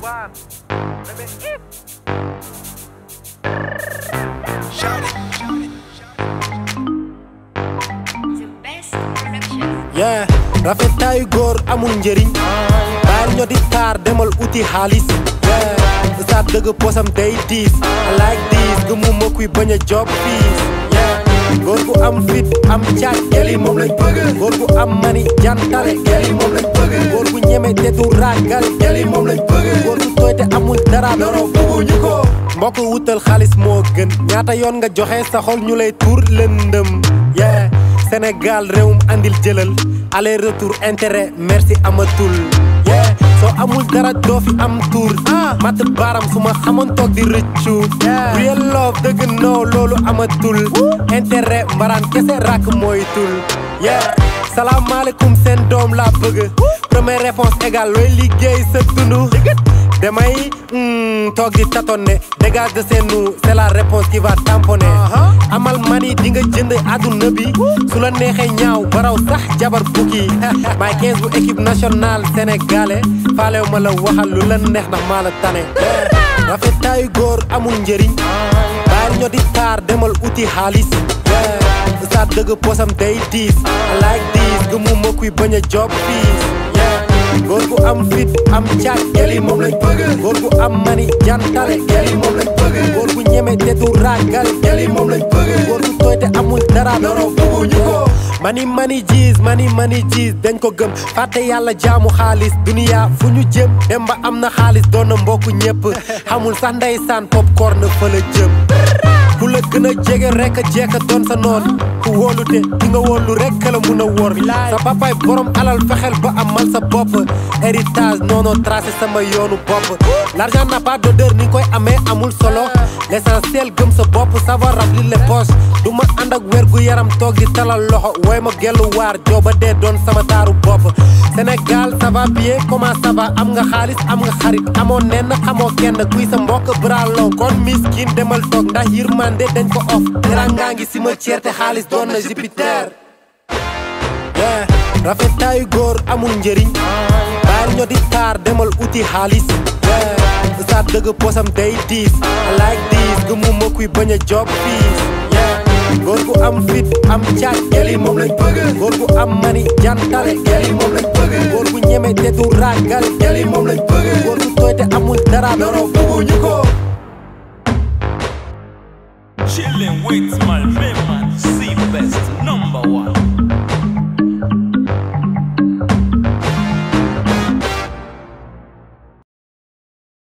one. Let me eat. The best production. yeah rafetaayu góor amul njëriñ baal ñoo di taar demal uti xaalis yeah sa dëgg posam day diis I like this gëmuma kuy bañ a job fiis yeah góor gu am fit am caaj geli moom lañ bëgg góor gu am mani jantale geli moom lañ bëgg góor gu ñeme te du ragal geli moom lañ bëgg góor gu tooy te amul dara doro bëgguñu ko mbokk wutal xaalis moo gën ñaata yoon nga joxe sa xol ñu lay tuur lëndëm yeah Sénégal réewum andil jëlal aller retour intérêt merci amatul yeah soo amul dara doo fi am tour mat baaram su ma xamoon toog di rëccu real love dëgg noo loolu amatul intérêt mbaraan kese rak mooy tul yeah salaamaaleykum seen doom laa bëgg première réponse égale looy liggéey sa dund damay mm, toog di tâtonner dégage de chez nous c'est la réponse qui va tamponner amal mani di nga jënd àdduna bi su la neexee ñaaw baraw sax jabar bukki may 15 bu équipe nationale sénégalais faalew ma la waxal lu la neex ndax maa la tane rafetaayu góor amul njëriñ bàyyil ñoo di taar demal uti xaalis sa dëgg posam day diis I like this gëmuma kuy bañ a job fiis góor gu am fit am caaj geli moom lañ bëgg góor gu am mani jantale geli moom lañ bëgg góor gu ñeme te du ragal geli moom lañ bëgg góor gu tooy te amul dara doro bëgguñu ko mani mani jiis mani mani jiis dañ ko gëm fàtte yàlla jaamu xaalis duniya fu ñu jëm dem ba am na xaalis doon na mbokku ñëpp xamul sax ndeysaan popcorn fa la jëm ku la gën a jege rek a jekka doon sa noon ku wóolute ki nga wóolu rek la mun a wor sa papaay borom alal fexeel ba amal sa bopp héritage noono tracé sama yoonu bopp l'argent n'a pas d'odeur ni nga koy amee amul solo l'essentiel gëm sa bopp savoir remplir les poches du ma ànd ak wér gu yaram toog di talal loxo wooy ma gellu waar jooba dee doon sama taaru bopp Sénégal ça va bien comment ça va am nga xaalis am nga xarit amoo nenn xamoo kenn kuy sa mbokk bralon kon miskin demal toog ndax yërmande dañ ko off terangaa ngi si ma ceerte xaalis doon na Jupiter yeah rafetaayu góor amul njëriñ baal ñoo di taar demal uti xaalis yeah sa dëgg posam day diis I like this gëmuma kuy bañ a job fiis yeah góor gu am fit am caaj geli moom lañ bëgg góor gu am mani jantale geli moom lañ bëgg góor gu ñeme te du ragal geli moom lañ bëgg góor gu tooy te amul dara doro bëgguñu ko Chillin' with my man, C best number one.